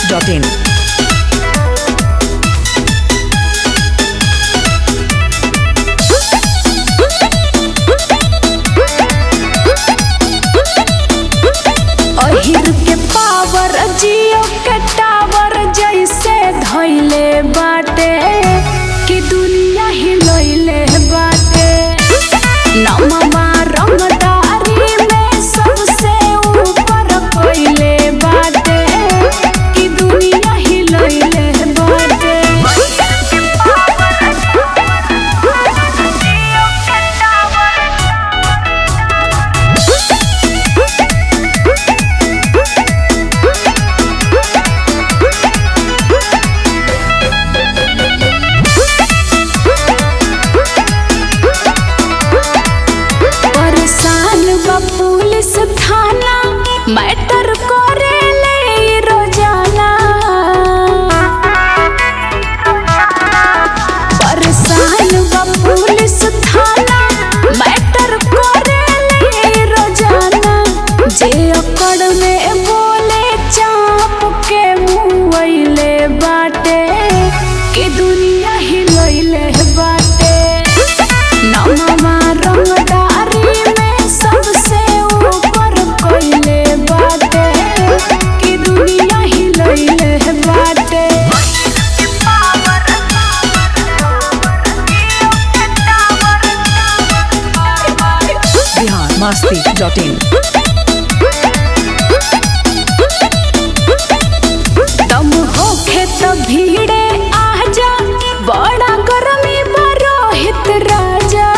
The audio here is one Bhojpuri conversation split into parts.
masti.in. अहिर के पावर जियो के टावर जैसे धैले बाटे कि दुनिया हिलैले बाटे नमवा रंगदारी में सबसे ऊपर कोइले बाटे कि दुनिया हिलैले बाटे परेशान बा पुलिस थाना मैटर करे ले रोजाना परेशान बा पुलिस थाना मैटर करे ले रोजाना जे अकड़ में बोले चाप के मुँहले बाटे के दुनिया हिलैले बाटे नमवा रंगदारी में सबसे ऊपर कोइले बाटे कि दुनिया हिलैले बाटे Bihar masti.in. दम होखे त भीड़े आजा बड़ा गरमी बरोहित राजा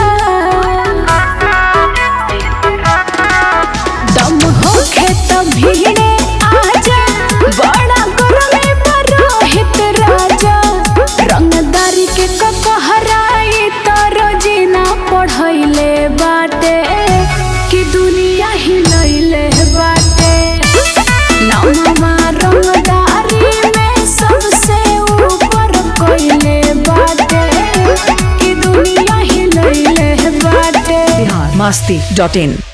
दम होखे त भीड़े आजा बड़ा गरमी बरोहित राजा रंगदारी के कहराई त रोजीना पढ़ैले बाटे कि दुनिया हिलैले बाटे नमवा रंगदारी में सबसे ऊपर कोइले बाटे कि दुनिया हिलैले बाटे Bihar masti.in.